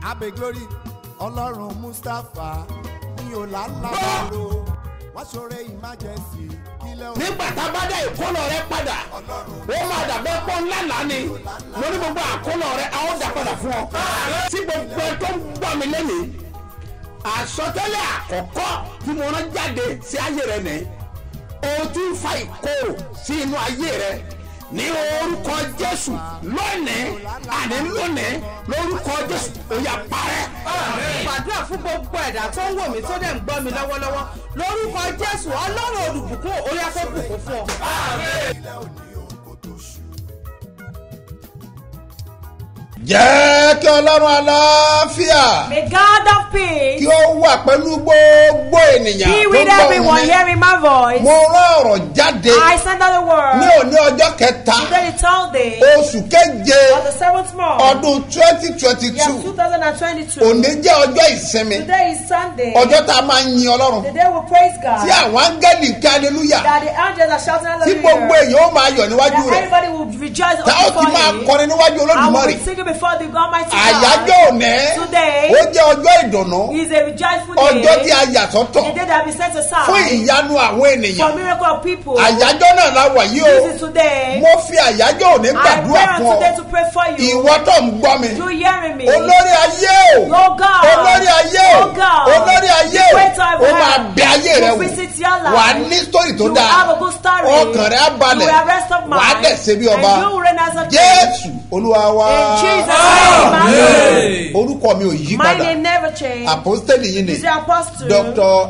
abe glory ọlọ́run mustapha ní ọ̀làlábàlò wọ́n ṣoore emergency kílẹ̀ òun. nígbà tá a bá dá ìkólọ rẹ padà ó máa dàbẹ́ pọ́n ńláńlá ni mo ní gbogbo àkólọ rẹ a ó dà padà fún ọ. tí gbogbo ẹ tó ń gbọ́ mi lẹ́nu àsọtẹ́lẹ̀ àkọ́kọ́ tí mo rán jáde sí ayé rẹ nìyí o ti ń fa ìkorò sí inú ayé rẹ ní orúkọ jésù lónìí àní lónìí lórúkọ jésù ó yá parẹ́. gbàdúrà fún gbogbo ẹ̀dá tó ń wò mí tó dẹ̀ ń gbọ́ mi lọ́wọ́lọ́wọ́ lórúkọ jésù ọlọ́run olùbùkún orí afẹ́ bùkún fún ọ. kílẹ̀ òní òun kò tó ṣù. jẹ́ kí ọlọ́run aláfíà May God of peace kí ó wà pẹ̀lú gbogbo ènìyàn be tó with gbọ́ everyone mi. hearing my voice. mo rán ọ̀rọ̀ jáde I send out the ní word òní ọjọ́ kẹta today the third day oṣù keje of the seventh month ọdún twenty twenty year two 2022. òní jẹ́ ọjọ́ ìsinmi Today is Sunday. ọjọ́ tá a máa ń yin ọlọ́run The day we praise God. tí àwọn áńgẹ́lì kí aleluya That the angels are shouting tí gbogbo hallelujah. èèyàn ó máa yọ̀ níwájú That rẹ̀ everybody will rejoice tá ó ti before máa Him. kọrin níwájú I will olódùmarè be singing before the Almighty àyájọ́ God. òní Today ó jẹ́ ọjọ́ ìdùnnú is a rejoiceful ọjọ́ tí day. a yà sọ́tọ̀ The day that we set fún aside ìyanu àwọn for ènìyàn miracle of people. àyájọ́ náà la wà yìí o This is today. mo fi àyájọ́ òní I gbàdúrà pray fún on today ọ to pray for you. ìwọ tó ń gbọ́ mi You hearing me? olórí ayé o Oh God. olórí ayé o Oh God. olórí ayé o The great I ó máa am. bẹ ayé rẹ You wò visit your life. wà á ní sítórì tó You will dáa have a good story. ọkàn rẹ á balẹ̀ You will have rest of mind. wà á dẹ̀ ṣe bí ọba And you will reign as a king. jésù olúwa wa In Jesus' name. orúkọ mi ò yí My padà name never changed. àpọ́stẹ́lì yìí ni Is the apostle. dr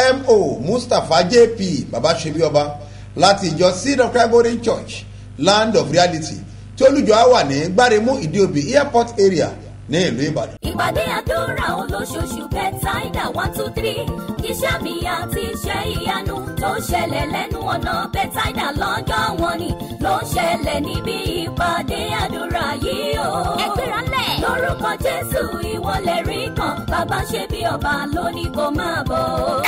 smo mustapha jp baba ṣebí ọba láti ìjọ seed of christ golden church land of reality tí olùjọ á wà ní gbáremú ìdíòbí airport area ní ìlú ìbàdàn. ìpàdé àdúrà olóṣooṣù bẹ́tàìdà one two three iṣẹ́ mi àti iṣẹ́ ìyanu tó ń ṣẹlẹ̀ lẹ́nu ọ̀nà bẹ́tàìdà lọ́jọ́ wọn ni ló ń ṣẹlẹ̀ níbi ìpàdé àdúrà yìí o. ẹgbẹ́ra lẹ̀. lórúkọ jésù ìwọlẹ̀ rí kan bàbá ṣe bí ọba lónìí kò máa bọ̀.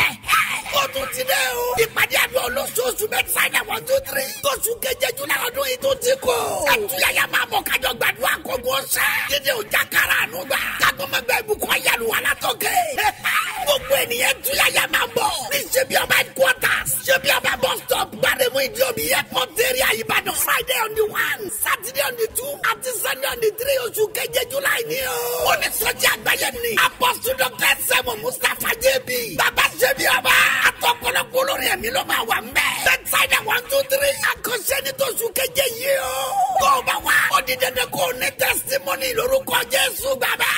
ó tún ti dẹ́ o. ìpàdé àdúrà olóṣooṣù mẹ́tàdá one two three. tóṣù keje júlá ọdún yìí tó ti kọ́. ẹtúyàyà máa mọ̀ kájọ gbàdúrà kókó sẹ́. dídé ọjà kára àánú gbà. kágbọ́n máa gba ìbùkún ayélu wà látọ̀kẹ́. gbogbo ènìyàn túyàyà máa bọ̀. ní ṣebí ọba headquarters. ṣebí ọba bus stop gbàdémù ìdíòbí airport area ìbàdàn. friday on the one saturday on the two àti sunday on the three oṣù keje júlá yìí ni o. ó ní sọ́jà àgbáyé ni. apostle dr sẹ́mu mustapha jb. bàbá ṣebí ọba. àtọkọlọpọ olórin ẹ̀mí ló máa wà mbẹ́. bẹ́tsáìdà one two three. àkọsẹ́ ní tóṣù keje yìí o. tó o bá wá. ó di dandan kó o ní testimony lórúkọ jésù bàbá.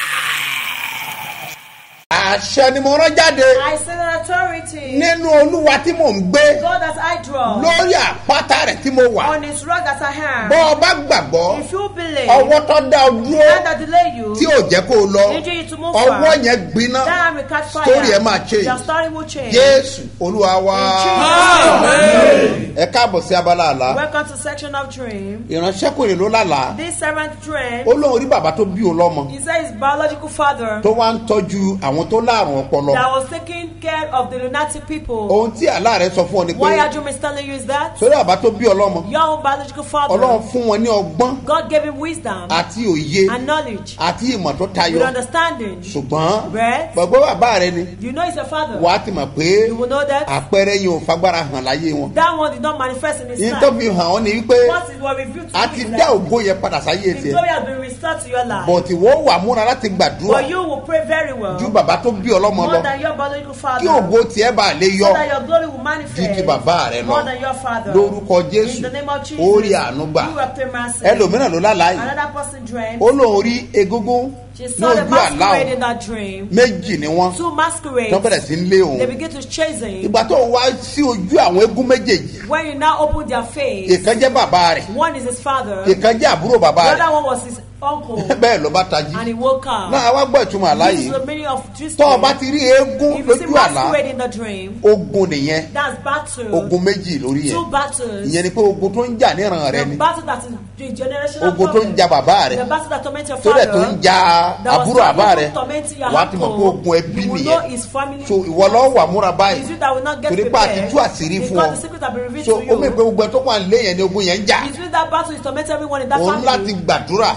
àṣẹ ni mo rán jáde I send an authority. nínú olúwa tí mò ń gbé God that I draw. lórí àpáta rẹ̀ tí mo wà On his rock that I am. bọ́ ọ bá gbàgbọ́ If you believe. ọwọ́ tó dá ọ The dúró hand that delay you. tí ò jẹ́ kó o lọ Injure you to move ọwọ́ forward. yẹn gbiná That hand will catch fire. story ẹ máa change Your story will change. jésù olúwa wa In Jesus' ẹ káàbọ̀ sí abala àlá Welcome to section of dream. ìránṣẹ́kùnrin ló lálàá This seventh dream. ó lóun rí bàbá tó bí òun lọ́mọ He said his biological father tó wá ń tọ́jú àwọn tó láàrùn ọpọlọ that was taking care of the lunatic people. ohun tí àlá rẹ sọ fún ọ ni Why pé are you telling you is that? sórí bàbá tó bí ọlọ́mọ Your own biological father. ọlọ́run fún wọn ní ọgbọ́n God gave him wisdom àti òye and knowledge àti ìmọ̀ tó tayọ with understanding. ṣùgbọ́n Right. gbogbo bàbá rẹ ni You know he's a father. wàá ti mọ̀ pé You will know that. àpẹẹrẹ yìí ò fagbára hàn láyé wọn That one did not manifest in his yìí life. tó fi hàn ọ́ ni wípé What is what revealed to a you ti is dá that ògo yẹn padà sáyé the tiẹ̀ glory has been restored to your life. bọ̀tì wọ́n wà múra láti gbàdúrà But you will pray very well. ju bàbá tó bí ọlọ́mọ More lọ than your biological father. kí ògo tiẹ̀ bá lè so yọ that your glory will manifest. ju ti bàbá rẹ More lọ than your father. lórúkọ In jésù the name of Jesus. ó rí àánú gbà You have mercy. ẹlòmíràn ló lálàá yìí Another person dreamed. ó lóun rí egúngún She ní saw the ojú àlá masquerade òun in that dream. méjì ni wọ́n Two masquerades. tó bẹ̀rẹ̀ sí ń lé òun They begin to chase him. ìgbà tó wá sí ojú àwọn egún méjèèjì When you now open their face, ìkan jẹ́ bàbá rẹ̀ one is his father, the ìkan jẹ́ àbúrò bàbá rẹ̀ other one was his uncle, bẹ́ẹ̀ ló bá tají and he woke up. náà wá gbọ́ ìtumọ̀ àlá This is yìí the meaning of this tó o dream. bá ti rí eégún If you see lójú àlá masquerade in the dream, ogun nìyẹn that's battle. ogun méjì lórí Two yẹn battles. ìyẹn ni pé ogun tó ń jà níran rẹ The ni battle that is the generational ogun tó ń problem. ja bàbá rẹ The battle that torment your tó father. dẹ̀ tó ń ja that was àbúrò àbá rẹ tormenting your wà á ti mọ̀ pé uncle. ogun ẹbí You will nìyẹn know his family. so ìwọ lọ́wọ́ wà múra Is báyìí it that will not get torí pé àti prepared? tú àṣírí fún Because ọ the secret have been revealed so to you. ó mẹ́ pé gbogbo ẹ tó wà nílé yẹn ni ogun yẹn ń jà Is it that battle is tormenting everyone in that òun láti family? gbàdúrà You need to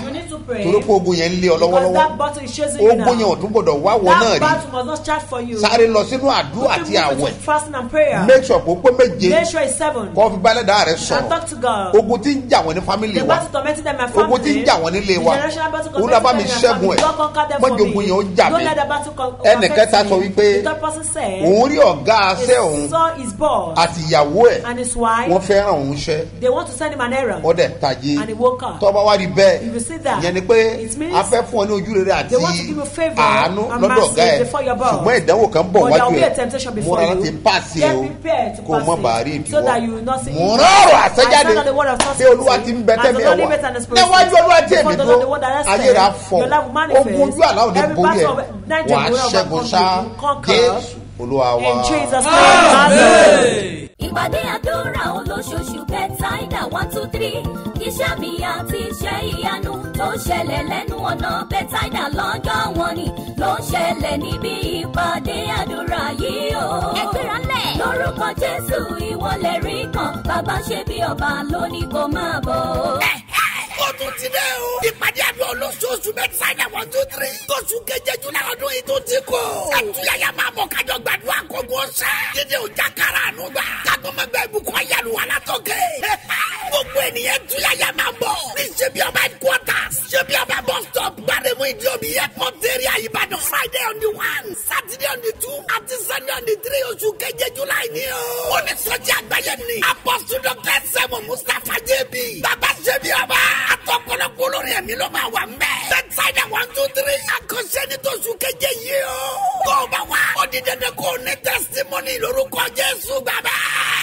pray. torí pé ogun yẹn ń lé ọ Because lọ́wọ́lọ́wọ́ that battle is chasing you ogun yẹn now. ò tún gbọdọ̀ wá wọ náà That rí battle must not start for you. sáré lọ sínú àdúrà àti Quickly move àwẹ̀ into fasting and prayer. make sure kó pé méje Make sure it's seven. kó fi bálẹ̀ dáa rẹ And sọ̀rọ̀ talk to God. ogun tí ń jà wọ́n ní fámìlì The wa battle tormenting them and family. ogun tí ń jà wọ́n nílé wa The generational battle òun náà bá mi tormenting them and ṣẹ́gun family. ẹ̀ God conquer them mọ́jọ for ogun me. yẹn ó jà Don't mí let the battle con- ẹnìkẹta affect sọ me. wípé The third person said, òun rí ọ̀gá he aṣẹ́ òun saw his boss àti ìyàwó ẹ̀ and his wife. wọ́n fẹ́ràn òun ṣẹ́ They want to send him an errand. ọ̀dẹ̀ tají And he woke up. tọ́ba wá rí bẹ́ẹ̀ If you see that, ìyẹn ni pé it means a fẹ́ fún ọ ní ojú rere àti they want to give you favour àánú and lọ́dọ̀ ọ̀gá mercy ẹ̀ before your boss. ṣùgbọ́n ìdánwò kan bọ̀ But there wájú will be a ẹ̀ temptation before múra you. láti pàṣẹ Get o prepared to kó o pass mọ̀ it, bá rí so that you ìdíwọ́ will not see mo evil. rán ọ̀rọ̀ I àṣẹjáde stand on the word of bí olúwa ti ń bẹ As tẹ́mi the ẹ̀ Lord wá liveth and the Spirit níwájú speaks. olúwa tí Before èmi the tó Lord, the word that has ayé rà said, fọ your life will manifest. ogun ojú àlá òde Every borí ẹ̀ battle of night wà á will ṣẹ́gun overcome ṣá you. Conquer. jésù olúwa wa. In Jesus' name. Amen. ìpàdé àdúrà olóṣooṣù bẹ́tàìdà one two three iṣẹ́ mi àti iṣẹ́ ìyanu tó ń ṣẹlẹ̀ lẹ́nu ọ̀nà bẹ́tàìdà lọ́jọ́ wọn ni ló ń ṣẹlẹ̀ níbi ìpàdé àdúrà yìí o. ẹgbẹ́ra lẹ̀. lórúkọ jésù ìwọlẹ̀ rí kan bàbá ṣe bí ọba lónìí kò máa bọ̀. ó tún ti dẹ́ o. ìpàdé àdúrà olóṣooṣù mẹ́tàdá one two three. tóṣù keje júlá ọdún yìí tó ti kọ́. àtúnyàyà máa mọ̀ kájọ gbàdúrà kókó sẹ́. dídé ọjà kára àánú gbà. kágbọ́n máa gba ìbùkún ayélu wà látọ̀kẹ́. gbogbo ènìyàn túyàyà máa bọ̀. ní ṣebí ọba headquarters. ṣebí ọba bus stop. gbàdémù ìdí omi airport area ìbàdàn. friday on the one saturday on the two àti sunday on the three oṣù keje júlá yìí ni o. ó ní sọ́jà àgbáyé ni. apọ́sù dr sẹ́mu mustapha jb. bàbá ṣebí ọba. àtọ̀pọ̀lọpọ̀ olórin ẹ̀mí ló máa wà mẹ́. bẹ́tsáìdà one two three. àkọsẹ́ ní tóṣù keje yìí o. tó o bá wá. ó di dandan kó o ní testimony lórúkọ jésù bàbá.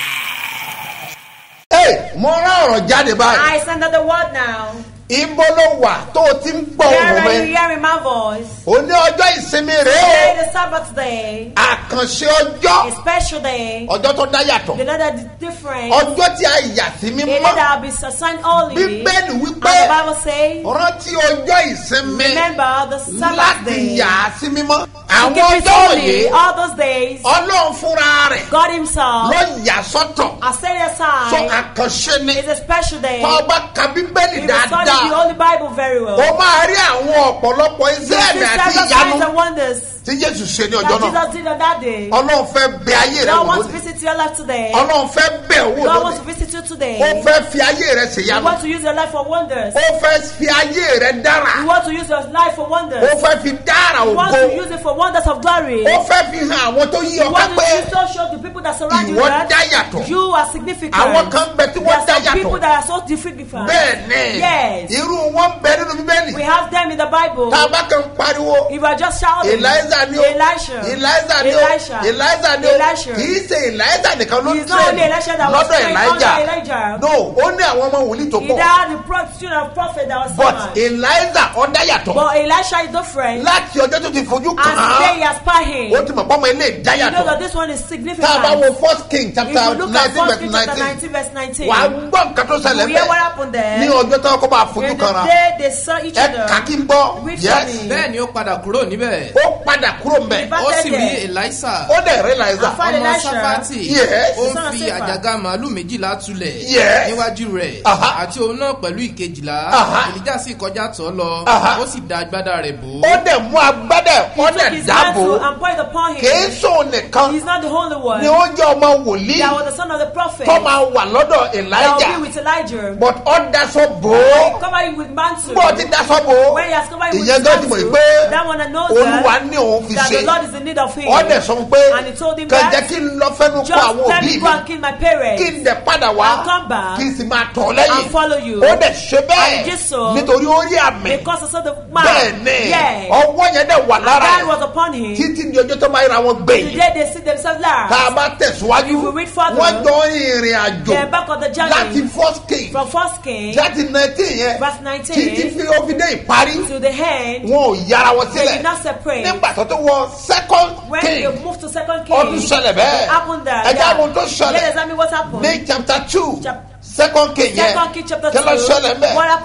Hey, mo rán ọ̀rọ̀ jáde báyìí I send out the word now. ibo ló wà tó o ti ń gbọ́ Where ohùn are you mi hearing my voice? o ní ọjọ́ ìsinmi rèé Today o is Sabbath day, àkànṣe ọjọ́ a special day. ọjọ́ tó dá yàtọ̀ The day that is different. ọjọ́ tí a yà sí A day mímọ́ that will be assigned holy. bíbélì And wípé the Bible says, rántí ọjọ́ ìsinmi remember the Sabbath láti day. yà á sí mímọ́ To àwọn keep it ọjọ́ holy òye all those days. ọlọ́run fúnra rẹ̀ God Himself ló yà sọ́tọ̀ has set it sọ aside. àkànṣe ni It's a special day. tó o bá ka bíbélì If you study the dáadáa Holy Bible very well, o máa rí àwọn ọ̀pọ̀lọpọ̀ you iṣẹ́ see ẹ̀mí àti several ìyanu signs and wonders tí jésù ṣe ní that ọjọ́ náà Jesus did on that day. ọlọ́run fẹ́ bẹ ayé rẹ God wò wants to lónìí visit your life today. ọlọ́run fẹ́ bẹ owó God wants to lónìí visit you today. ó fẹ́ fi ayé rẹ You ṣèyanu want to use your life for wonders. ó fẹ́ fi ayé rẹ dára You want to use your life for wonders. ó fẹ́ fi dára You want ògo to use it for wonders of glory. ó fẹ́ fi hàn àwọn tó yí You ọká want to pé use to show the people that surround you ìwọ that dá yàtọ̀ you are significant. àwọn kan bẹ tí There wọ́n are dá some people yàtọ̀ that are so significant. bẹ́ẹ̀ ni Yes. irú wọn bẹ nínú bíbélì We have them in the Bible. tá a bá kàn pariwo If you are just shouting, eliza ni o Elisha, eliza ni o Elisha, eliza ni o Elisha. kì í ṣe eliza nìkan ló It's not only Elisha that was lọ́dọ̀ trained elijah under Elijah. no ó ní àwọn ọmọ wòlíì tó He pọ̀ had the pro- student of prophet that was but someone. eliza ọ̀dá yàtọ̀ But Elisha is different. láti ọjọ́ tó ti fojú And kàn today he án has spy him. ó ti mọ̀ pọ́nmọ́ ilé ìdá You know that yàtọ̀ this one is tá a bá significant. wo first king If chapter you look at nineteen 1 verse King chapter nineteen 19 verse 19, wà á gbọ́ nǹkan tó ṣẹlẹ̀ we hear what bẹ́ẹ̀ happened there. ní ọjọ́ tó kọ́ bá fojú In kan ra the day they saw each ẹ other. kà kí n gbọ́ Which yes one? bẹ́ẹ̀ ni ó padà kúrò níbẹ̀ ó padà kúrò mbẹ̀ Bá ó sì rí tẹ̀lé. elisa ó dẹ̀ rí eliza Àfa- Father ọmọ Elisha. safati Yes. ó Son ń of fi Saphat. àjàgà màálù méjìlá tulẹ̀ Yes. níwájú rẹ̀ Aha. àti òun náà pẹ̀lú ìkejìlá Aha. èlíjà sì kọjá tọ̀ lọ Aha. ó sì da agbádá rẹ̀ bò ó dẹ̀ mú agbádá He ó took dẹ̀ his dáàbò mantle and poured it upon kìí him. sóun nìkan He's not the only one. ni ó jẹ́ ọmọ wòlíì That was the son of the prophet. tó máa wà lọ́dọ̀ That will be elijah with Elijah. but ó daṣọ bò ó Cover him with mantle. bó ti daṣọ bò ó When he has covered him with ìyẹn his gan ti mọ̀ mantle, pé that one that knows olúwa that, ní òun fi that the ṣe Lord is in need of him. ó dẹ̀ sọ fún pé And he told him kàn that, jẹ́ kí n lọ fẹ́nu kọ Just àwọn let òbí me mi go and kill my parents. kí n dẹ̀ padà wá And come back kí n sì máa tọ̀ lẹ́yìn and follow you. ó dẹ̀ ṣe And bẹ́ẹ̀ he did so nítorí ó rí àmì Because I saw the man. bẹ́ẹ̀ ni Yes. ọwọ́ yẹn dẹ̀ wà lára God ẹ̀ was upon him. títí di ọjọ́ tó máa ra wọn gbẹ̀yìn Today they see themselves tá a last. bá tẹ̀síwájú If we read further, wọ́n jọ ìrìn àjò They're back on the láti journey. first king From first king láti nineteen yẹn Verse 19. títí fi ó fi dé ìparí to the hand, wọn ò yára wọn they sílẹ̀ did not separate. nígbà tó tó wọ second When king they moved to second king, ọdún ṣẹlẹ̀ bẹ́ẹ̀ it happened that. ẹ̀jẹ̀ àwọn tó Let ṣẹlẹ̀ examine what happened. ní chapter two Chap- second king yẹn Second King chapter kí ló 2. ṣẹlẹ̀ bẹ́ẹ̀ What happened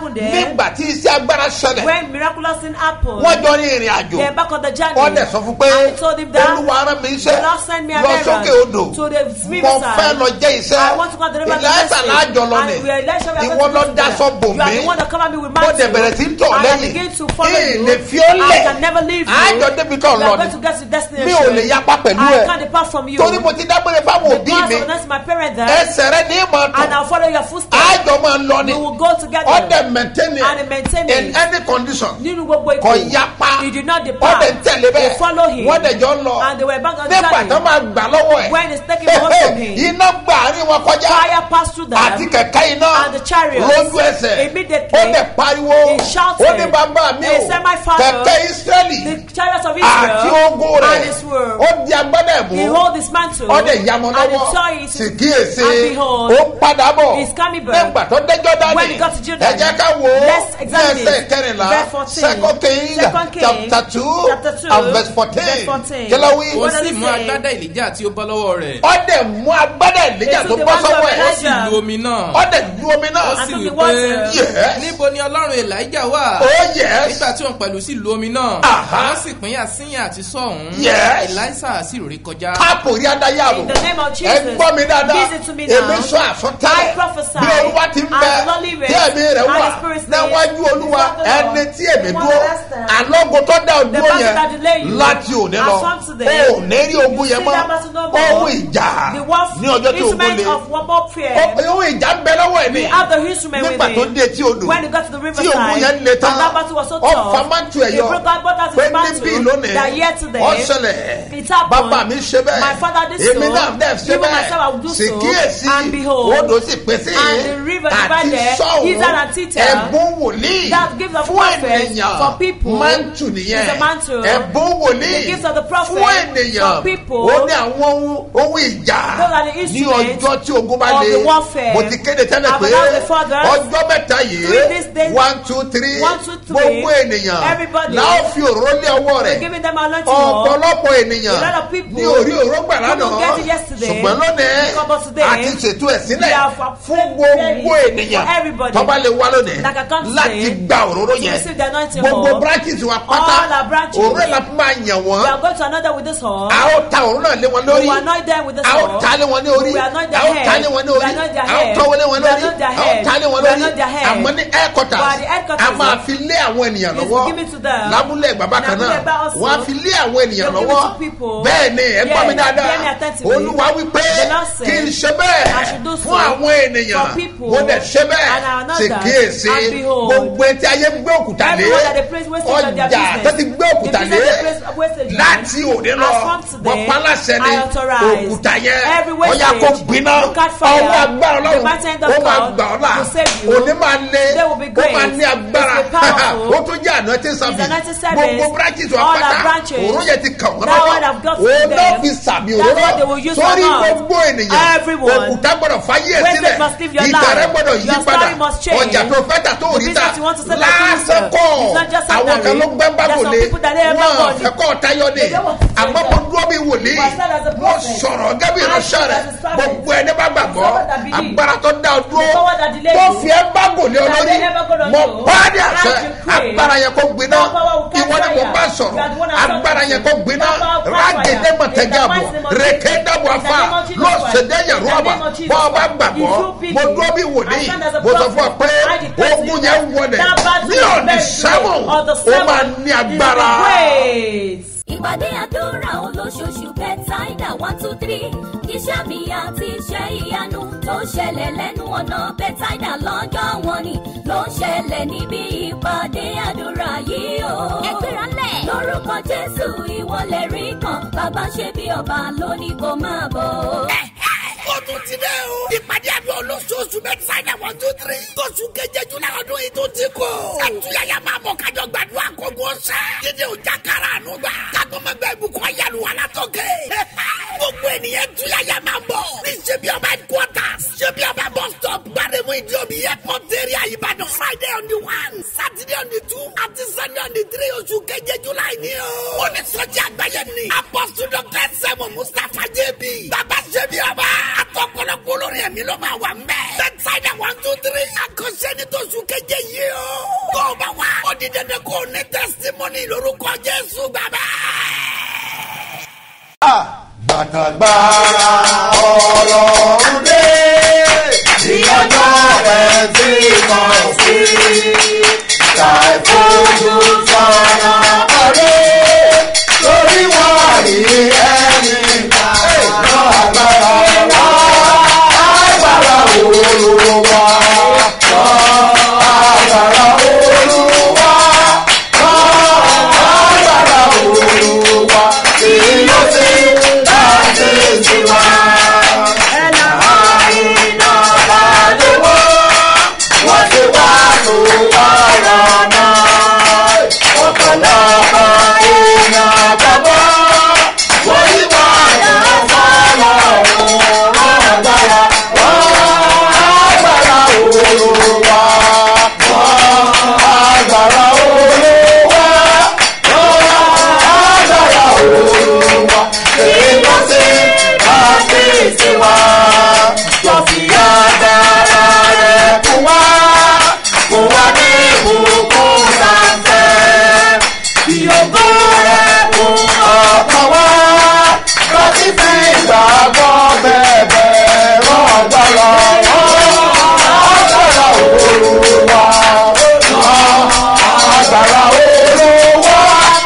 happened there, nígbà tí iṣẹ́ agbára ṣẹlẹ̀ when miraculous thing happened, wọ́n jọ ní ìrìn àjò they're back on the journey. wọ́n dẹ̀ sọ fún pé And he told him that olúwa rán mi the iṣẹ́ Lord sent me an lọ errand sókè odò to the mo riverside. fẹ́ lọ jẹ́ iṣẹ́ I want to go and deliver the ìlàsà message. láàjọ lọ And ni we are Elisha, we are ìwọ going to lọ go dáṣọ together. bò You are mí the one that cover me with mo mantle. dẹ̀ bẹ̀rẹ̀ sí ń tọ̀ And I lẹ́yìn begin to follow kí you. lè fi ó I lẹ̀ can never leave you. àjọ débi tó We lọ are going to ni get to destination. mi ò lè yapa pẹ̀lú I ẹ can't depart from you. torí mo ti dágbére fáwọn òbí Because mi of that's my parent there. ẹsẹ̀ rẹ ní ìmọ̀ And tán I'll follow your footsteps. àjọ máa ń lọ ni We will go together. ọ̀dẹ̀ maintain And he it maintain in it. any condition Nínú gbogbo ipò. kò yapa He did not depart. ọ̀dẹ̀ ń tẹ̀lé They bẹ́ẹ̀ follow him. wọ́n dẹ̀ jọ ń lọ And they were back on the nígbà journey. tó máa gbà lọ́wọ́ ẹ̀ When he's taking the horse from him. iná gbà àárín wọn kọjá Fire passed through them. àti kẹ̀kẹ́ iná And the chariots. lójú ẹsẹ̀ Immediately. ó dẹ̀ pariwo He shouted. ó ní bàbá mi He o said, "My father, kẹ̀kẹ́ Ísírẹ́lì The chariots of àti Israel ogun and rẹ̀ his word. ó di agbádá He ẹ̀mú hold his mantle. ó dẹ̀ yamọ And he lọ́wọ́ saw it. sì kíyèsí And behold, ó ń padà bọ̀ he's coming back. nígbà tó dẹ́jọ́ dání When he got to Jordan, ẹ jẹ́ ká wò ó let's examine ẹsẹ̀ it. kẹrìnlá Verse 14. second king Second King, chapter two chapter two, and verse fourteen verse 14. kí ló wí ó What does sì it mú say? agbádá ìlíjà tí ó bọ́ lọ́wọ́ rẹ̀ ó dẹ̀ mú agbádá ìlíjà Èso tó ti bọ́ wá sọ́wọ́ sọ ẹ̀ ó sì Elijah. lu omi náà ó dẹ̀ ju omi náà ó And sì took wí the pé water. Yes. níbo ni ọlọ́run elijah wà oh yes nígbà tí òun pẹ̀lú sí lu omi náà Aha. wọ́n sì pín àsíyàn àti sọ́ọ̀hún Yes. elisa sì rè kọjá káàpù rí adáyàwó In the name of ẹ Jesus. gbọ́ mi dáadáa Listen to me now. èmi sọ àsọtẹ́lẹ̀ I prophesy. bí olúwa ti ń As bẹ the Lord liveth, tí ẹ̀mí rẹ̀ and wà the Spirit says, níwájú olúwa before the Lord, ẹni tí èmi the dúró one that stands, alógun tó dá the òdúró battle yẹn that delay you, láti òní lọ as from today, ó ní rí ogun you yẹn see mọ́ that battle no more. ohun ìjà The wolf ní ọjọ́ tí ogun instrument le of warfare. Ó- ohun ìjà ń bẹ lọ́wọ́ ẹ̀ ní We have the instrument with nígbà tó him. dé tí odò When he got to the tí riverside, ogun yẹn le tán and that battle was so ó tough, fa mántù ẹ̀ he yọ broke out both out pé his mantle, níbí lónìí that here today, ó ṣẹlẹ̀ it happened. bàbá mi ṣe bẹ́ẹ̀ My father did èmi so. náà dẹ̀ ṣe Even myself, I will do bẹ́ẹ̀ sì so. kíyèsí And behold, odò sì pèsè and the river àti divided, sọ́ọ̀hún Israel and Tita, ẹ̀bùn wòlíì that gift of fún prophets ènìyàn for people mántù nìyẹn is a mantle. ẹ̀bùn wòlíì The gift of the prophet fún ènìyàn for people. ó ní àwọn ohun ohun ìjà Those are the ní instruments ọjọ́ tí ogun bá of le the warfare. mo ti kéde tẹ́lẹ̀ I've pé announced before that. ọjọ́ mẹ́ta Three days, yìí days. one two three One, two, three. gbogbo ènìyàn Everybody. láò fi òróró lé ọwọ́ We're rẹ̀ giving them anointing oil. ọ̀pọ̀lọpọ̀ ènìyàn A lot of people ní orí òró gbà couldn't lánàá get it yesterday. ṣùgbọ́n lónìí Because today, àti ṣètò ẹ̀ sílẹ̀ we have fún prepared gbogbo it ènìyàn for everybody tó bá lè wá lónìí that can come today láti gba òróró to yẹn receive the anointing gbogbo oil. branches wa All pátá our branches. òróró la fi máa yàn We wọ́n are going to another with this oil. a ó ta òróró náà lé wọn We lórí will anoint them with this a ó oil. ta lé wọn ní orí We anoint a their ó ta head. lé wọn ní We orí anoint their a ó head. tọ́wọ́ lé wọn We lórí anoint their a ó head. ta lé wọn We lórí anoint their head. àmọ́ ní headquarters But the headquarters a máa fi lé àwọn ènìyàn is lọ́wọ́ given to them. lábúlé bàbá kan Lábúlé náà bá also. wọ́n á fi lé àwọn ènìyàn They'll give lọ́wọ́ it to people. bẹ́ẹ̀ ni ẹ gbọ́ mi Yes, dáadáa hear me attentively. olúwa wípé The Lord said, kí n ṣe bẹ́ẹ̀ I should do so fún àwọn ènìyàn for people. mo dẹ̀ ṣe bẹ́ẹ̀ And I know sì that. kíyèsí And behold, gbogbo etí ayé gbé òkúta lé Everyone that they praise wastage of their ọjà business. tó ti gbé òkúta The lé business they praise wastage on. láti òde lọ As from today, wọ́n pálásẹ ni I authorize òkúta yẹn every ọ̀yà wastage kò gbiná to catch fire. ọwọ́ agbára The ọlọ́run mighty hand of ó máa God gbà ọ́ là will save you. òní máa lé They will be ó great. máa ní agbára It's powerful. ó tún jẹ́ àná tí It's anointing service. gbogbo branches wa All our pátá branches. òró yẹn ti kàn wọ́n That one have got to òun náà them. fi sàmì That's òróró what they will use sórí on us. gbogbo ènìyàn Everyone. òkúta gbọ́dọ̀ fáyé ẹ̀ Wastage sílẹ̀ must leave your ìtẹ̀rẹ̀ life. gbọ́dọ̀ yí Your padà story must change. ọjà tó fẹ́ tà tó The rí ta business you want to sell that lásán you kọ́ sell. It's not just àwọn kan ordinary. ló gbẹ́ bá There's wò some lé people that they have wọn not got it. ẹ̀kọ́ tayọ ni They don't want to say àmọ́ that. mo dúró bí wòlíì But I said as a mo prophet, sọ̀rọ̀ gẹ́bí I ìránṣẹ́ said rẹ̀ as a prophet, gbogbo ẹni bá gbàgbọ́ the power that believe, agbára tó dá ọ dúró the power that delay tó you, fi ẹ bá gòlé that olórí they never gonna mo do, bá ní àṣẹ as you pray, agbára yẹn kó gbiná that power will catch ìwọ ni mo fire. bá You sọ̀rọ̀ are the one I'm talking agbára to. yẹn kó gbiná That power will catch rágèdè fire. mọ̀tẹ́gàbọ̀ In the mighty name of rèké Jesus. dàbọ̀ In the afá name of Jesus lọ́sẹ̀dẹ̀ Christ. yẹ̀rú In the ọ̀bà name of Jesus bọ́ ọ bá Christ. gbàgbọ́ If you believe, mo dúró bí I wòlíì stand as a mo sọ fún ọ prophet. pé I declare to ogun you yẹn wọlé that battle ní is ọ̀nì very sẹ́wọ̀n great. On the ó máa seventh ní is agbára. great. ìpàdé àdúrà olóṣooṣù bẹ́tàìdà one two three iṣẹ́ mi àti iṣẹ́ ìyanu tó ṣẹlẹ̀ lẹ́nu ọ̀nà bẹ́tàìdà lọ́jọ́ wọn ni ló ń ṣẹlẹ̀ níbi ìpàdé àdúrà yìí o. ẹgbẹ́ra lẹ̀. lórúkọ jésù ìwọlẹ̀ rí kan bàbá ṣe bí ọba lónìí kò máa bọ̀. ó tún ti dẹ́ o. ìpàdé àdúrà olóṣooṣù mẹ́tàdá one two three. tóṣù keje júlẹ̀ ọdún yìí tó ti kọ́. àtúnyàyà máa mọ̀ kájọ gbàdúrà kọ́gbọ́n ṣẹ́. dídé ọjà kára àánú gbà. kágbọ́mọgbẹ́ ibùkún ayélu alátọ́kẹ́. gbogbo ènìyàn túyàyà máa bọ̀. ní ṣebí ọba headquarters. ṣebí ọba bus stop. gbàdémù ìdíòbí airport area ìbàdàn. friday on the one saturday on the two àti sunday on the three oṣù keje july ni o. ó ní sọ́jà àgbáyé ni. apostle dr sẹ́mu mustapha jb. bàbá ṣebí ọba. àtọkọlọpọ olórí olórin ẹ̀mí ló máa wà mẹ́. bẹ́tsáìdà one two three. àkọsẹ́ ní tóṣù keje yìí o. tó o bá wá ó di dandan kó o ní tẹ́sítímọ́nì lórúkọ jésù gbàgbẹ́. gbàtàgbára ọlọ́run dé ní ọjọ́ rẹ̀ tí kò sí ṣàìfojú sọ̀nà ọ̀rẹ́ lórí wọ́n rí ẹni náà agbára wá agbára olúwa wá agbára olúwa wá agbára olúwa tí yóò ti láti tiwa. ẹ̀nà àìná àdúgbò wọ́n ti wá tó wàrà náà. ọ̀pọ̀lọpọ̀ èèyàn bàbá wọ́n ti wá tó fọ́lọ́ òun agbára. wọ́n agbára olúwa. wọ́n agbára olúwa. wọ́n agbára olúwa. èyí ló ṣe láti tiwa. lọ́sí agbára rẹ̀ fún wa. fún wa ní ìbùkún sáńtẹ́. bí ògo rẹ̀ fún ọkàn wa. lọ́sí fi ìgbàgbọ́ bẹ̀bẹ̀ rán agbára wọn. agbára olúwa. agbára olúwa.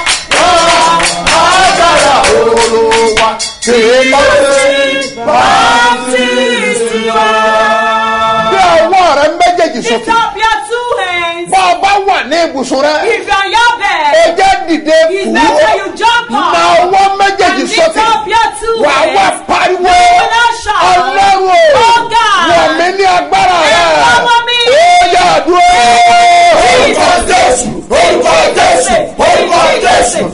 agbára olúwa. tí ló ṣe bá ti tiwa. bí ọwọ́ rẹ méjèèjì Lift sókè up your two hands. bá ọ bá wà ní ibùsùn rẹ If you're on your ó bed, jẹ́ dìde it's kú better you jump na up. ọwọ́ méjèèjì And lift sókè up your two wà wá hands. pariwo You will not shout. ọlọ́run o Oh God. wọ̀ mí ní agbára rẹ Empower me. ó yà dúró. orúkọ jésù orúkọ jésù orúkọ jésù.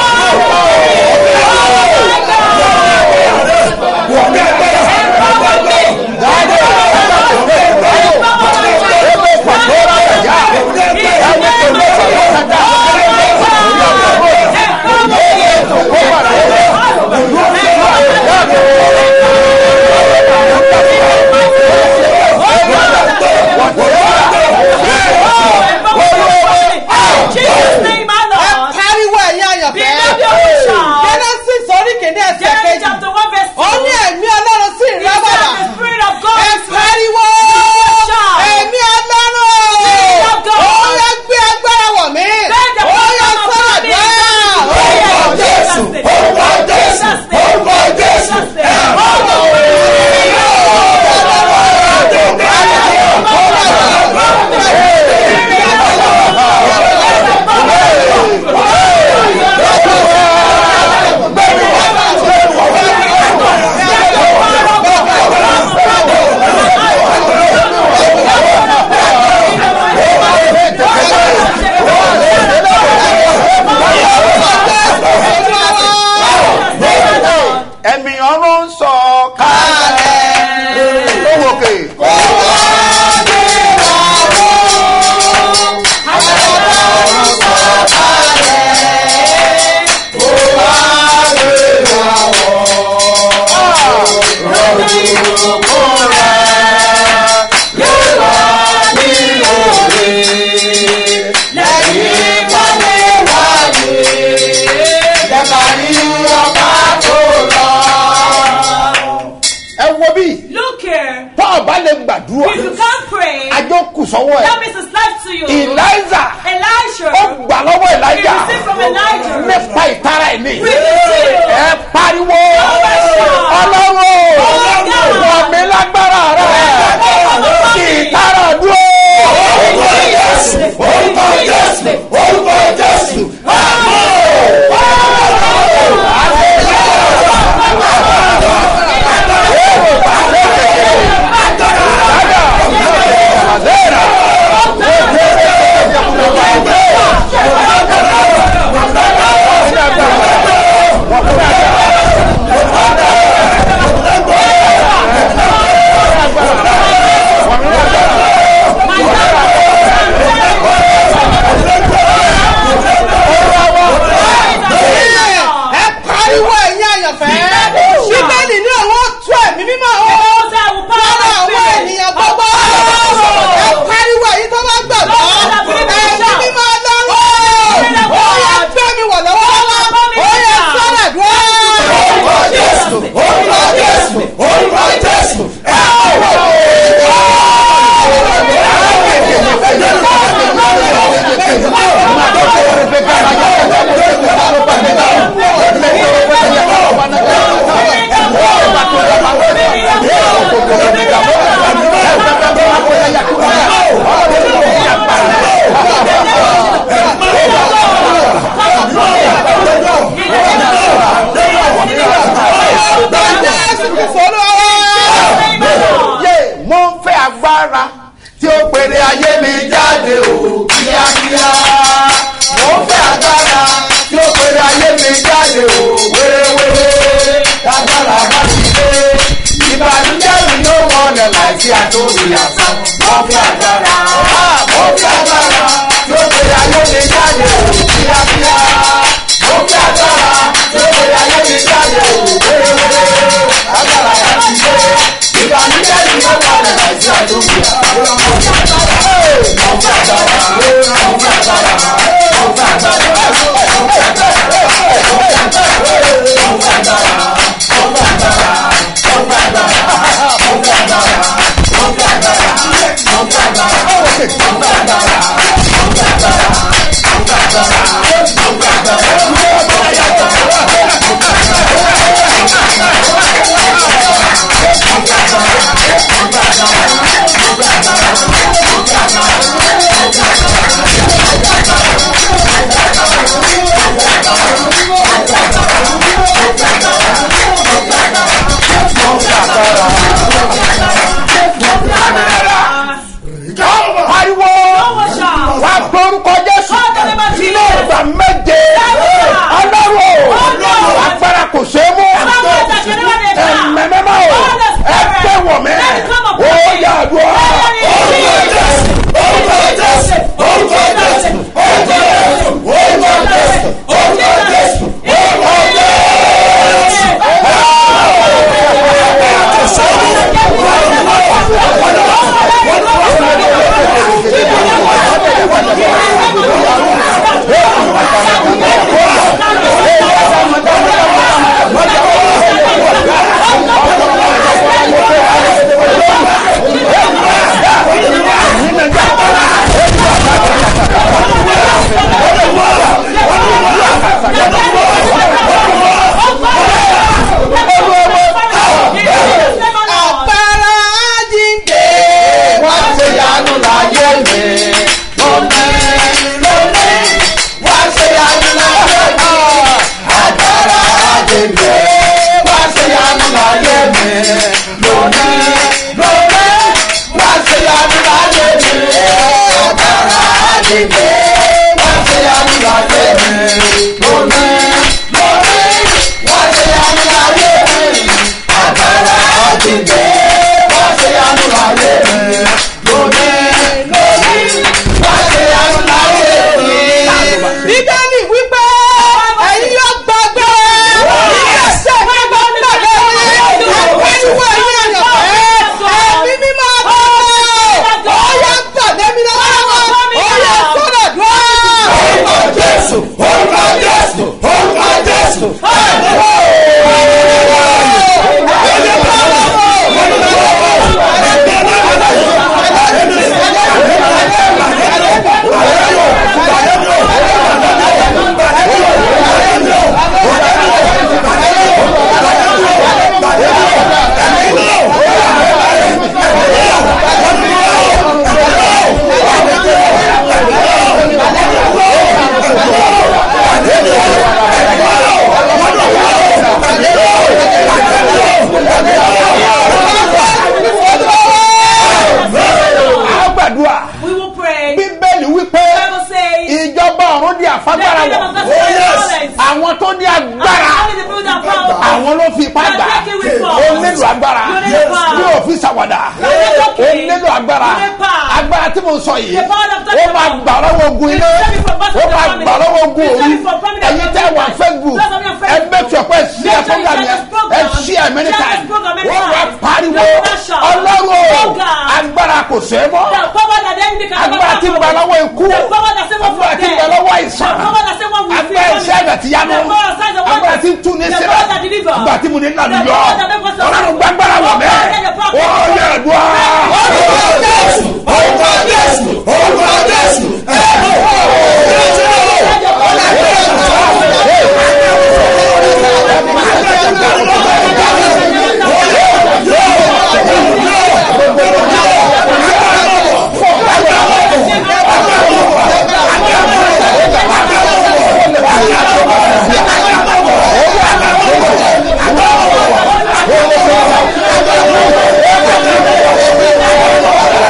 Jesus' name, my Lord. pariwo ẹ̀yin àyànfẹ́. Be not your shout. genesis orí kìíní ẹsẹ̀ Genesis kejì. chapter 1 verse 2. ó ní ẹ̀mí ọlọ́run sí He ìrẹ́ said bàbà. the Spirit of God ẹ is pariwo shout. ẹ̀mí ọlọ́run. of God. ó yẹ gbé agbára wọ̀ mí. Bend the ó yẹ bottom of sọ́dọ̀ my dùn. knees. orúkọ jésù orúkọ jésù orúkọ jésù. ẹ̀mí ọ̀run ń sọ kalẹ̀ lówó kè. ẹ wo bí Look here. tọ́ ọ bá lè gbàdúrà If you can't pray, àjọ kù sọ́wọ́ that ẹ̀ means it's left to you. eliza Elijah. ó gbà lọ́wọ́ He elijah received from Elijah. nípa ìtara ẹ̀ ní. With the seal. ẹ pariwo ọlọ́run wọ̀ mí lágbára rẹ̀ kì í tara dúró. orúkọ jésù orúkọ jésù orúkọ jésù. Agbára láìsí àtòrí àsán mo fi agbára mo fi agbára tó gbé ayé mi jáde o kíákíá mo fi agbára tó gbé ayé mi jáde o wéréwéré agbára láti ṣe ìbànújẹ́ ni ó wà lẹ̀ láìsí àtòrí àsán mo fi agbára mo fi agbára mo fi agbára mo fi pariwo wà gbórúkọ jésù ilé ìgbà méje ọlọ́run agbára kò ṣe é mú ẹ̀mẹ́mẹ́má o ẹgbẹ́ wọ̀ mẹ́ ó yà dùn ọ́. Àpárá jíǹde. wọ́n ṣe yanu láyé mi lónìí lónìí wọ́n ṣe yanu láyé mi agbára àjèjì wọ́n ṣe yanu láyé mi lónìí lónìí wọ́n ṣe yanu láyé mi agbára àjèjì wọ́n ṣe yanu láyé mi lónìí lónìí wọ́n ṣe yanu láyé mi agbára àjèjì wọ́n ṣe yanu láyé mi lónìí lónìí wọ́n ṣe yanu láyé mi. bíbélì wípé ẹ̀yin yóò gbàgbé ìgbésẹ̀ tí mo ń tẹ̀lé yín àpẹnuwọ̀ yín àyànfẹ́ ẹ̀mí mímọ́ àtọ́wọ́ ó yẹ gbàgbé mi lọ́wọ́ ó yẹ sọ́dọ̀ dùn. orúkọ jésù orúkọ jésù orúkọ jésù. a gbàdúrà We will pray. bíbélì wípé Bible says, ìjọba ọ̀run di àfagbára The kingdom of God wọ̀ is violence. àwọn tó ní agbára only the people that power. àwọn ló fi ipá You are gbà taking with ó force. nílò agbára You need power. bí òfin ṣàwàdà You are not ó joking. nílò agbára You need power. agbára tí mo sọ yìí The power of ó máa God. gbà lọ́wọ́ ogun ilé You save me from battle ó of the máa family. gbà lọ́wọ́ ogun You save orí me from family ẹ̀yin of tẹ́ wà the facebook Those of you on ẹ Facebook. make sure pé ṣí ẹ Make sure you program share yẹn this program. ẹ ṣí ẹ many Share this times program many wọ́n wá times. pariwo The pressure. ọlọ́run o Oh, God. agbára kò ṣe é mọ́ The power that the enemy can never agbára tí ń control. gba lọ́wọ́ ikú The power that save us from agbára tí ń death. gba lọ́wọ́ àìsàn The power that save us from agbára fear. iṣẹ́ ẹ̀dẹ̀ ti yanu The power that signs and wonders. agbára tí ń tún ní The sílẹ̀ power that deliver. agbára tí mo ní lànà The yọ power that make us ọlọ́run gbàgbára wọ̀ mẹ́ ó yẹ ẹ̀dùn orúkọ jésù orúkọ jésù orúkọ jésù Thank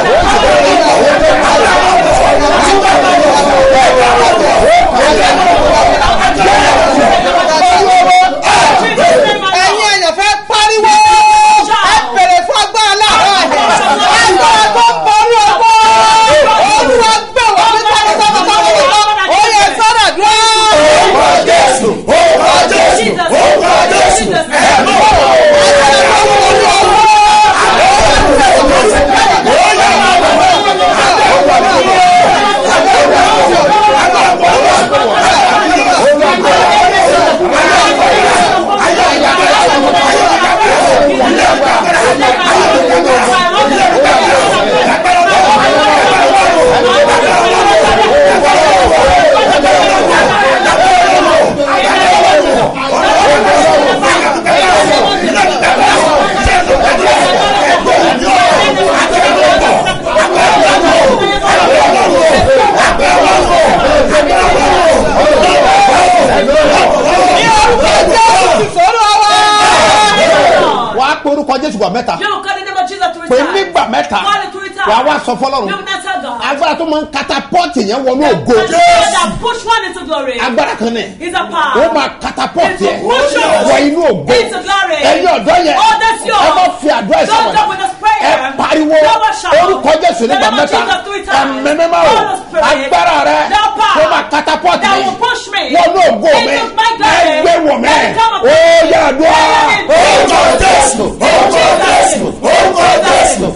sọ fọlọ́run You will not tell God. agbára tó máa ń catapult yẹn wọnú The ògo power that push one into glory agbára kan náà is a power. ó máa catapult It's a yẹn push you wọ inú ògo into glory. ẹ̀yin ọ̀dọ́ yẹn Oh, that's yours. ẹ má fi àdúrà Don't ìsọ̀rọ̀ stop with this prayer. ẹ pariwo Don't watch out. orúkọ jésù nígbà The name of mẹ́ta Jesus three times. ẹ̀mẹ́mẹ́má o Holy Spirit. agbára rẹ The power tó máa catapult that mi will push me wọnú ògo mi into my glory. ẹgbẹ́ wọ̀ mẹ́ Let it come upon ó me. yà dùn Orúkọ Jésù orúkọ Jésù orúkọ Jésù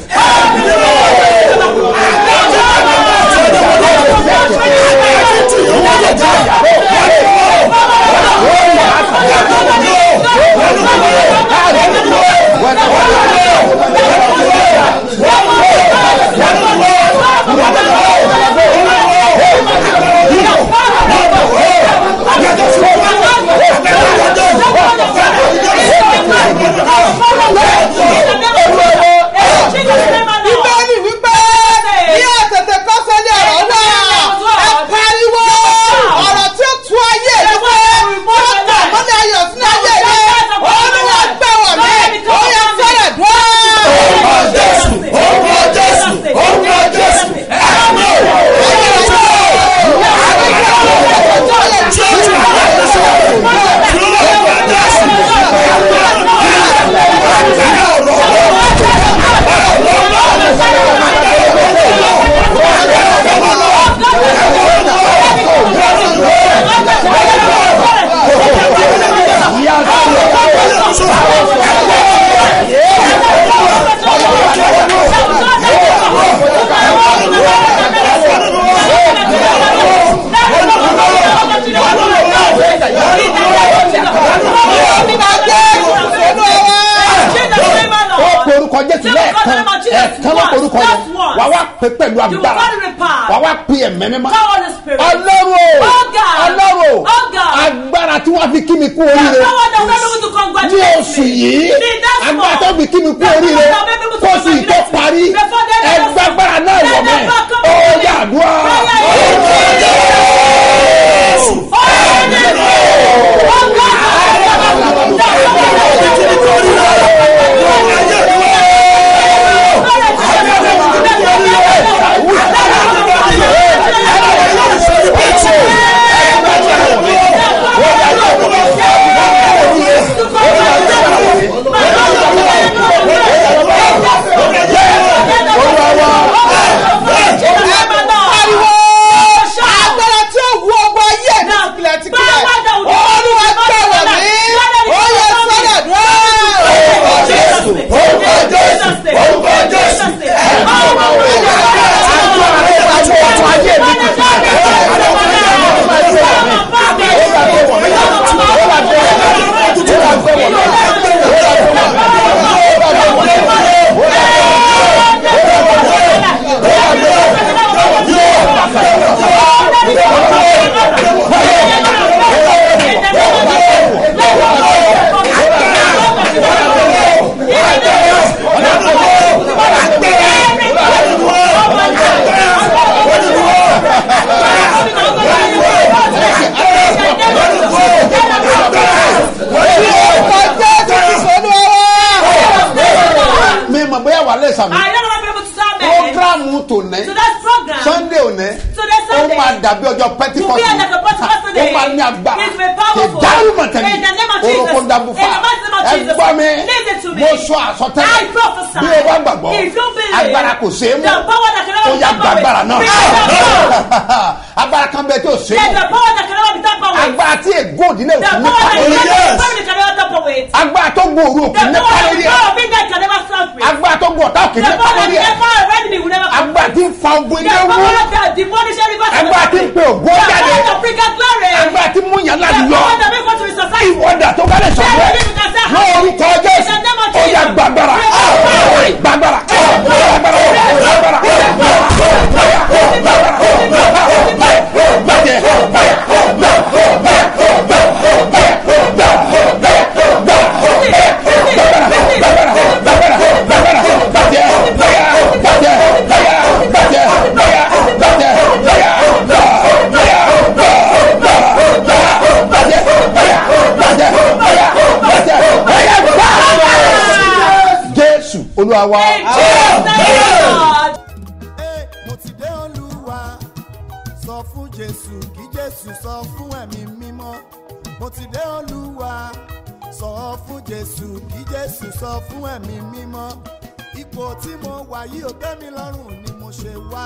bíbélì wípé ní àtẹ̀tẹ̀ kọ́sẹ́ ní ọ̀rọ̀ náà ẹ pariwo ọ̀rọ̀ tí ó tu ayé rẹ pé tí ó tà mọ́lẹ̀ ayọ̀ sínú ayé rẹ olúwa gbẹ̀wọ̀ mi ó yẹ fẹ́rẹ̀ dùn. orúkọ Jésù orúkọ Jésù orúkọ Jésù ó pe orúkọ Jésù lẹ́ẹ̀kan ẹ̀ẹ̀kan ló pe orúkọ yẹn wà wá pé pẹ̀lú agbára wà wá pe ẹ̀mẹ́ mímọ́ ọlọ́run o ọlọ́run o agbára tí wọ́n fi kí mi kú oríire ní oṣù yìí agbára tó fi kí mi kú oríire kó sì tó parí ẹgbàgbára náà wọ̀ mẹ́ ó yàdúrà pariwo agbára tí ó wu ọgbọ ayé mi tìpìlẹ̀ tìpìlẹ̀ olúwa gbẹ̀wọ̀ mi ó yẹ fẹ́rẹ̀ dùn. orúkọ Jésù orúkọ Jésù ọjọ́ tó ti sọnù ọwọ́. mi mọ̀ bóyá wà lẹ́sà mi I don't know if I'm able to start me. programu tòní So that program. sunday òní Today ó Sunday. máa dàbí ọjọ́ will be pentikọ́sì like a Pentecost ó day. máa ní agbára It will be powerful. ìdáhùn mọ̀tẹ́lì In the name of Jesus. orúkọ dàbúfà In the mighty name of ẹ Jesus. gbọ́ mi Listen to me. mo sọ àsọtẹ́lẹ̀ I prophesy. bí o bá gbàgbọ́ If you believe. agbára kò ṣeé mú The power that can never ó be yá tampered with. gbàgbára náà Bring it down. agbára kan bẹ tí o ṣe There's the power that can never be tampered with. agbára tí ègún òdìlẹ̀ The òfin power nípa that lórí can never can never tamper with. agbára tó gbòòrò The òfin nípa power that lórí the power of midnight can never stand with. agbára tó gbòòrò ọ̀tá òkè The nípa power that lórí the ẹ̀ power of enemy will never come. agbára tí ń fa ogun The ilé wú power that the demonic river can agbára never tí ń bring. pe ògbó The jáde power that bring out glory. agbára tí mú yàn The láti yọ power that make us to be society. ìwọ́dà tó bá lè sọ̀rọ̀ ẹ̀ lórúkọ jésù ó yà gbàgbára gbàgbára gbàgbára olúwa wa. In Jesus' name, Lord. jésù kí jésù sọ fún ẹ̀mí mímọ́ mo ti dé olúwa sọ fún jésù kí jésù sọ fún ẹ̀mí mímọ́ ipò tí mo wà yìí ò tẹ́ mi lọ́rùn ni mo ṣe wá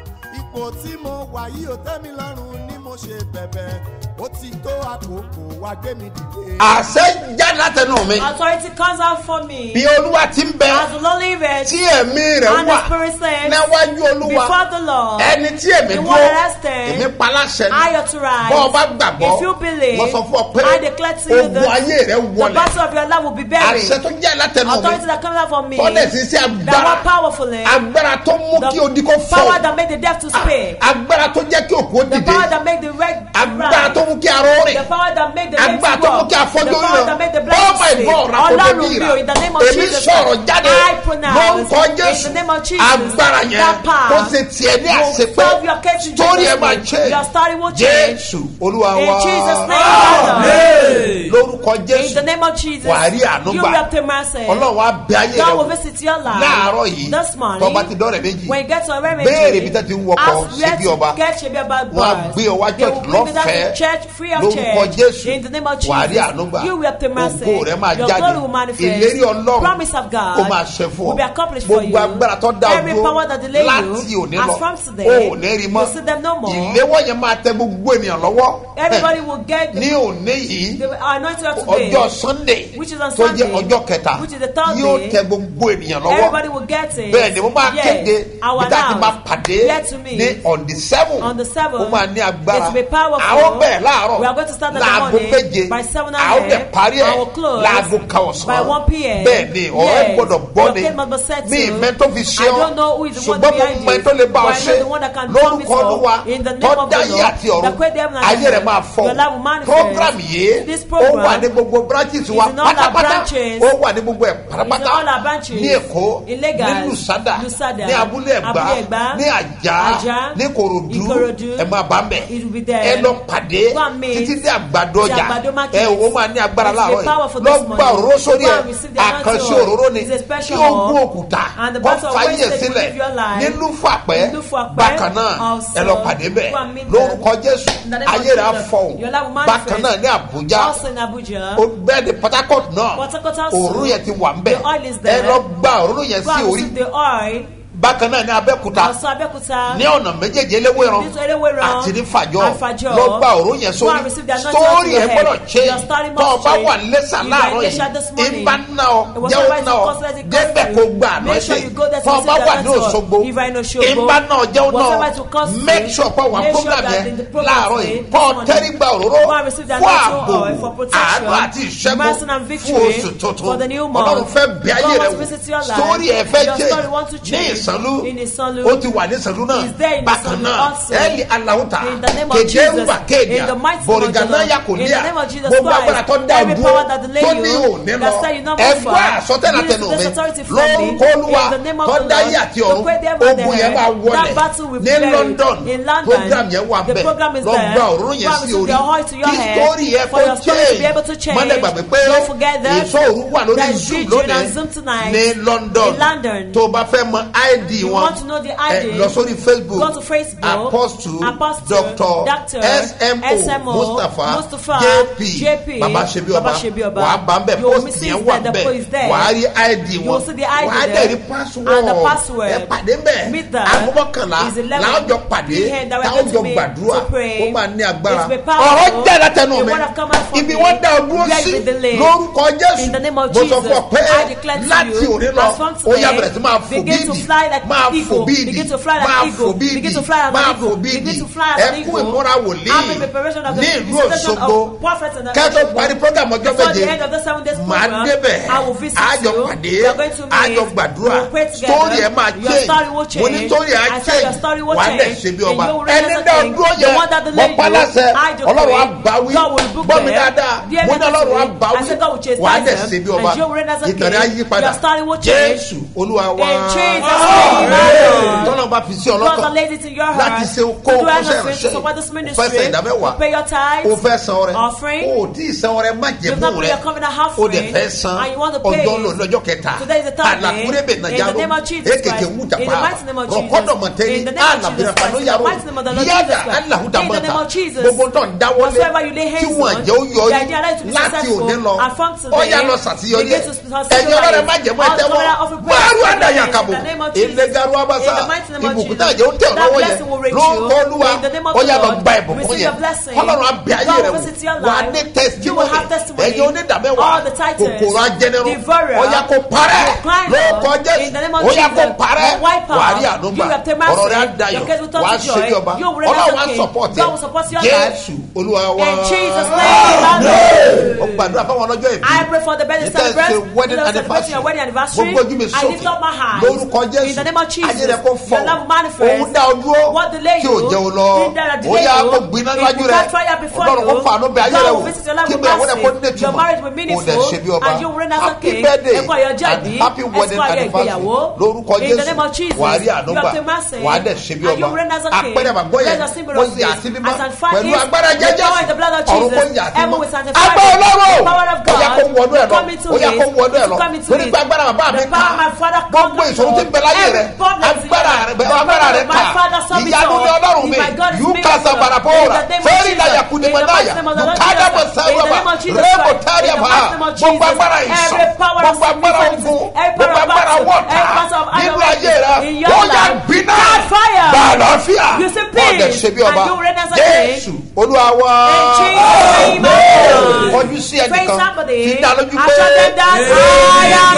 ipò tí mo wà yìí ò tẹ́ mi lọ́rùn ni mo ṣe bẹ̀bẹ̀ ó ti tó àkókò wá gbé mi dìde. àṣẹ jáde látẹnu mi Authority comes out for me. bí olúwa ti ń bẹ As the Lord liveth, tí ẹ̀mí rẹ̀ and wà the Spirit says, níwájú olúwa before the Lord, ẹni tí èmi the dúró one arrested, èmi paláṣẹ I authorize. bọ́ ọ bá gbàgbọ́ If you believe, wọ́n sọ fún ọ pé I declare to you ogun that ayé rẹ̀ the wọlẹ̀ battle of your life will be buried. àṣẹ tó jẹ́ látẹnu Authority mi that comes out from me, tọ́lẹ̀ sí sí that agbára work powerfully, agbára tó mú kí odi kó power fọ́ that made the deaf to speak, agbára tó jẹ́ kí òkú ó the dìde power that made the red agbára tó rise, mú kí aró the rìn power that made the lame agbára to tó mú walk, kí the afọ́jú power that made the rìn blind oh to my see. god Ọlọ́run rakoto mi bíra o, in the name of èmi Jesus, sọ̀rọ̀ jáde I pronounce lórúkọ in jésù the name of Jesus, agbára yẹn that power kó ṣe tiẹ̀ ní will àṣepé solve your case in story Jesus' ẹ̀ máa name. change Your story will change. jésù olúwa In wa Jesus' name, Father. lórúkọ In jésù the name of Jesus, wà á rí àánú you gbà will obtain mercy. ọlọ́run á bẹ ayé God will rẹ visit your life láàárọ̀ yìí this morning. tọ́ba ti dọ́rẹ̀ méjì When you get to a remedy, béèrè ibi tó ti ń wọkọ̀ ask where ṣebí to ọba get Shebi Oba wọn á bus. gbé ọ wá They will church bring you down lọ́fẹ̀ẹ́ to church free of lórúkọ charge. jésù In the name of wà á rí àánú Jesus, gbà you will obtain mercy. ògo rẹ máa Your jáde glory will manifest. ìlérí ọlọ́run Promise of God kó máa ṣe fún will be ọ accomplished for you. gbogbo agbára tó dá Every ojú power that delay láti you, òní as lọ from today, o ò ní rí mọ́ you see them no more. ìléwọ́ yẹn máa tẹ gbogbo ènìyàn lọ́wọ́ Everybody will get ní the, òní yìí the anointing of today. ọjọ́ sunday Which is on tó jẹ́ Sunday, ọjọ́ kẹta which is the third yóò day. tẹ gbogbo ènìyàn lọ́wọ́ Everybody will get it. bẹ́ẹ̀ ni mo máa Yes, kéde I will bí tá a ti máa announce. pàdé Get to me. ní on the seven On the seven, ó máa ní agbára it will be powerful. àwọn bẹ̀rẹ̀ láàárọ̀ We are going to start at the láago morning méje by 7 àwọn a.m. dẹ̀ parí ẹ̀ I will close láago kan ọ̀sán by 1 p.m. bẹ́ẹ̀ ni ọ̀rọ̀ Yes, gbọ́dọ̀ gbọ́ your ni case must be settled. mi ìmẹ́ tó fi ṣe I ọ́ don't know who is the one ṣùgbọ́n mo behind mọ you, ẹ tó lè bá ọ but I know ṣe the one that can promise lórúkọ all. olúwa In the name tó of the dáyé Lord, àti ọ̀run that created heaven and ayé rẹ̀ earth, máa fọ́ your life will manifest. program yìí This ó program wà ní gbogbo branches wa is in all our pátápátá branches. ó wà ní gbogbo ẹ̀ It's in all pátápátá our branches. ní èkó In Lagos, ní lusada Lusada, ní abúlé ẹ̀gbá Abúlé Ẹ̀gbá, ní àjà Àjà, ní korodu Ìkòròdú. ẹ máa bá mbẹ It will be there. ẹ lọ pàdé Go and meet títí dé àgbàdo the ọjà Àgbàdo market. ẹ ó máa ní agbára It will be láàárọ̀ powerful yìí this lọ gba morning. òróró sórí Go ẹ and receive the anointing àkànṣe oil. òróró ni It's a special kí ogún oil. òkúta And the kọ́ battle of fàyè wastage will sílẹ̀ live your life. nílùú fàpẹ́ Nílùú Fàpẹ́ bákan náà also. ẹ lọ pàdé bẹ́ẹ̀ Go and meet them. lórúkọ jésù In the name of ayé rẹ̀ á Jesus. fọ̀hún Your life will bákan manifest. náà ní àbújá Also in Abuja. ó bẹ́ẹ̀ ni port harcourt náà Port Harcourt also. òróró yẹn ti wà ń bẹ̀ The oil is ẹ there. lọ gba òróró yẹn Go sí and orí receive the oil. bákan náà ní abẹ́kúta Also Abeokuta. ní ọ̀nà méjèèjì eléwéran Ní Eléwéran àti ní fàjọ and Fàjọ. lọ gba òró yẹn Go and sórí receive the anointing sórí on ẹ your head. gbọ́dọ̀ ṣe Your story must tọ́ ọ bá change. wà lẹ́sà You láàárọ̀ are in Lesha this yìí morning. ìbá ná ọ It was jẹ́ ó somebody ná ọ to constantly débẹ̀ cost kó you. gba àná Make sure ṣe you go there to tọ́ ọ bá receive the wà ní anointing. òṣogbo If you are in Òṣogbo, ìbá ná ọ jẹ́ ó ná whatever to ọ cost you, make sure pọ̀ wà make sure program that yẹn in the program láàárọ̀ today, yìí this kọ́ ọ morning, tẹ́rí gba òróró go and receive the fún anointing ààbò oil for protection, àánú àti mercy ìṣẹ́gun and victory fún oṣù tuntun for the new month. ọlọ́run fẹ́ bí ayé God rẹ wants to visit your wò life. sórí ẹ fẹ́ Your jẹ́ story wants to ní change. ìsànlú In Ìsànlú. ó ti wà ní ìsànlú náà He's there in bákan Ìsànlú náà also. ẹ̀ẹ́lì aláwùtà In the name of kéde Jesus. wà kéde In the mighty name of bòrìgànà Jesus. yà kò In ní the à name of Jesus gbogbo Christ. agbára tó dá Every dúró power that delay tó you, ní òní that lọ say you not move ẹgbẹ́ forward, àsọtẹ́lá use tẹnu this mi authority from me. lórúkọ olúwa In the name of tó the dá Lord, yé àti to ọ̀run pray them and ogun the yẹn máa head. wọlẹ̀ That battle will ní be london in London. program yẹn wà The bẹ́ẹ̀ program is lọ there. gba òróró yẹn Go and sí receive orí the oil to your kí head. sítórì yẹn For kó your story to be able to change change. mọ́lẹ̀ gbàgbé pé Don't forget that. èso òru wà lórí There is zoom vigil lónìí on Zoom tonight. ní london In London. tó o bá fẹ́ mọ id You wọn want to know the ID? ẹ, lọ sórí facebook Go to Facebook. apostle Apostle, doctor Doctor, smo SMO, mustapha Mustapha, jp JP, baba sebi Baba ọba Ṣebí Ọba. wàá bá ń bẹ You will post see yẹn there, wà the bẹ post is there. wàá rí id You wọn will see the ID wàá there. dẹ̀ rí password And the password. ẹ pàdé bẹ́ẹ̀ Meet them. agbọ́kànlá Is 11 láwùjọ pàdé p.m. that we're táwọn going jọ to meet gbàdúrà to pray. ó máa ní agbára It's been powerful. ọ̀rọ̀ jẹ́ látẹnu The mi word have come out from ibi me. wọ́n dá ọ dúró Where sí is the delay? lórúkọ jésù In the name of mo sọ fún ọ Jesus, pé I declare to láti you, òní lọ as from ó yá today, bẹ̀rẹ̀ sí máa fò begin to bíìdì fly like an máa fò eagle. bíìdì Begin to fly like máa an eagle. fò bíìdì Begin to fly like an máa eagle. fò bíìdì Begin to fly like an ẹkú eagle. ìmúra wòlíì Happy preparation of the ní ìlú visitation òṣogbo of prophets and the kẹ́tọ́ Òṣogbo. parí program ọjọ́ Before méje the end of the seven days màá program, débẹ̀ I will visit àjọ you. pàdé We are going to meet. àjọ gbàdúrà We will pray together. story ẹ̀ máa Your story will change mo ní change. story ẹ̀ á I said your story change will wà á dẹ̀ change. ṣe bí And ọba you will reign ẹni as a dá king. dúró The yẹ one that mọ delayed you, pálásẹ I decree, ọlọ́run á bá wí God will rebuke gbọ́ mi them. dáadáa Dear mo ní me ọlọ́run á today, bá I said God will wí chastise wà á dẹ̀ them, ṣe bí and ọba you will reign as a ìtàn rẹ̀ á king. yí padà Your story will change. jésù olúwa wá. In Jesus' Amen. tọ́lọ́ bá fi sí God ọlọ́kàn that lays it in your heart láti ṣe kó to do kó ṣe anything to ìránṣẹ́ support this o fẹ́ ministry, san ìdámẹ́wàá to pay your o tithes, fẹ́ san ọrẹ offering. o ò tí ì san ọrẹ má jẹ You've not fún paid rẹ your covenant o offering, dẹ̀ fẹ́ san and you want to pay ọjọ́ it. lò lọ́jọ́ kẹta Today is the third day. alakurebe In nàjà the name of Jesus ekeke Christ. wújà In the pa mighty name of Jesus. rọkọdọ mọtẹni In the name of Jesus alabira Christ. pano In the yaro mighty name of the Lord yada Jesus Christ. alahuda In the name mọta of Jesus. gbogbo tó ń dáwọlé Whatsoever you lay tí hands wọn on, jẹ́ ó yọ the idea that yìí to be láti successful òní lọ and from today, ọ̀yà lọ sàtìyọrí begin ẹ̀ to succeed ẹ̀yin over ọlọ́rẹ̀ it. má jẹ́ mọ́ All ẹ̀tẹ́wọ́ covenant offering prayer wàá rú in àdàyà kàbò the name of Jesus. ìlẹ̀gàrú abasa In the mighty name of ìbùkún Jesus. náà jẹ́ ó tẹ̀ That lọ́wọ́ yẹn blessing will reach ló ń you. kọ́ olúwa In the name of ọ̀yà the lọ Lord, gba ìbùkún receive yẹn your blessing. ọlọ́run abẹ́ ayé God rẹ̀ will visit your wò wà á life. ní You will testimony have testimony. ẹ̀yin onídàmẹ́wàá All the titles, kòkòrò ajẹnirun devourer, ọ̀yà kò parẹ́ decliner, lóòkọ́ in the name jésù of ọ̀yà kò Jesus, parẹ́ wipe out, wà á rí àdúgbà you have the mercy, ọ̀rọ̀ rẹ̀ á dayọ̀ your case will turn wà á to ṣe joy, bí ọba you will reign as ọlọ́run a á king. support God will support your life. jésù olúwa wa In Jesus' name, amen. ó gbàdúrà fáwọn ọlọ́jọ́ ìbí I pray for the birthday Ní tẹ́ ẹ ṣe celebrant. wedding Those celebrating your wedding anniversary. gbogbo ojú mi I lift up my sókè hands. lórúkọ In jésù the name of Jesus. ayé rẹ kó fọ Your love manifest. òun dá o dúró What delay tí ò you? jẹ́ o lọ Bring that ó delay yá you. kó gbiná If níwájú you rẹ got fire before ọlọ́run kó you, fàánú bẹ ayé God rẹ will wò visit your life kí with bẹ́ẹ̀ wọ́n rẹ kó mercy. ní Your marriage will ìtumọ̀ be kó dẹ̀ ṣe bí meaningful, ọba and you will reign as a happy king. birthday Ẹ kú ayọ̀ and jáde. happy Ẹ wedding kú ayọ̀ anniversary ìgbéyàwó. lórúkọ In the name of jésù Jesus, wà á rí you àdúgbà have the mercy, wà á dẹ̀ ṣe bí and you ọba reign as a king. apẹ̀rẹ̀ àgbọ̀ yẹn There's a symbol kó of yà it. sí mímọ́ As and far pẹ̀lú is agbára the power in the blood of jẹ́jẹ́ ọ̀run kó Jesus. yà sí Heaven mímọ́ will sanctify agbára it. ọlọ́run The power of ó yà God kó wọnú ẹ̀ lọ come into ó yà it. kó wọnú ẹ̀ lọ Come into lórí it. pé agbára bàbá mi The power my father gbogbo come ìṣòro tí ń bẹ láyé rẹ Every problem is agbára here. rẹ The agbára power rẹ of my father kà solve it ìyanu all. ni ọlọ́run mi If my God is yóò made ká of God. sabarapora In the name of fẹ́ẹ́rì Jesus. náà In kúndé the mọ́ náà mighty yà name of the Lord lùkádà bọ̀ Jesus. sáwọ́ In the bá name of Jesus rẹ́bù Christ. tárí In the àbá mighty name of gbogbo Jesus. agbára ìsàn Every power of gbogbo agbára sickness, ogun every gbogbo power of agbára battle, wọ̀ta every part of nínú agony ayé rẹ in your ó yà life. gbiná Catch fire. gbà àlàáfíà You see ọ̀dẹ̀ peace, ṣe bí ọba and you reign as a king. jésù olúwa wá In Jesus' name, amen. kọjú sí Praise ẹnìkan somebody. fi dá lójú and show them pé that I am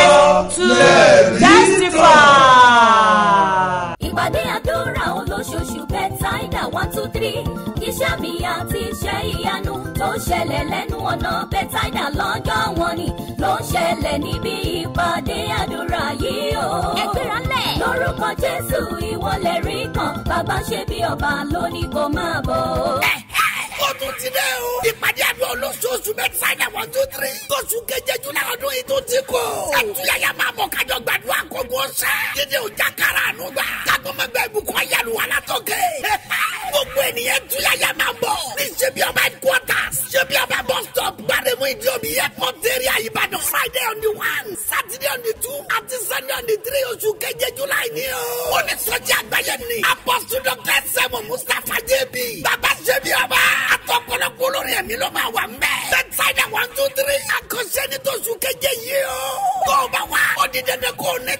there to testify. ìpàdé àdúrà olóṣooṣù bẹ́tàìdà one two three iṣẹ́ mi àti iṣẹ́ ìyanu tó ń ṣẹlẹ̀ lẹ́nu ọ̀nà bẹ́tàìdà lọ́jọ́ wọn ni ló ń ṣẹlẹ̀ níbi ìpàdé àdúrà yìí o. ẹgbẹ́ra lẹ̀. lórúkọ jésù ìwọlẹ̀ rí kan bàbá ṣe bí ọba lónìí kò máa bọ̀. ó tún ti dẹ́ o. ìpàdé àdúrà olóṣooṣù mẹ́tàdá one two three. tóṣù keje júlá ọdún yìí tó ti kọ́. ẹtúyàyà máa mọ̀ kájọ gbàdúrà kógun ọ̀sẹ̀. dídé ọjà kára àánú gbà. kágbọ́mọgbẹ́ ibùkún ayélu wà látọ̀kẹ́. gbogbo ènìyàn túyàyà máa bọ̀. ní ṣebí ọba headquarters. ṣebí ọba bus stop. gbàdémù ìdí omi airport area ìbàdàn. friday on the one saturday on the two àti sunday on the three oṣù keje júlá yìí ni o. ó ní sọ́jà àgbáyé ni. apostle dr sẹ́mu mustapha jẹ́bi. bàbá ṣebí ọba. àtọkọlọpọ olórin ẹ̀mí ló máa wà mbẹ́. bẹ́tsáìdà one two three. àkọsẹ́ ni tóṣù keje yìí o. tó o bá wá. ó di dandan kó o ní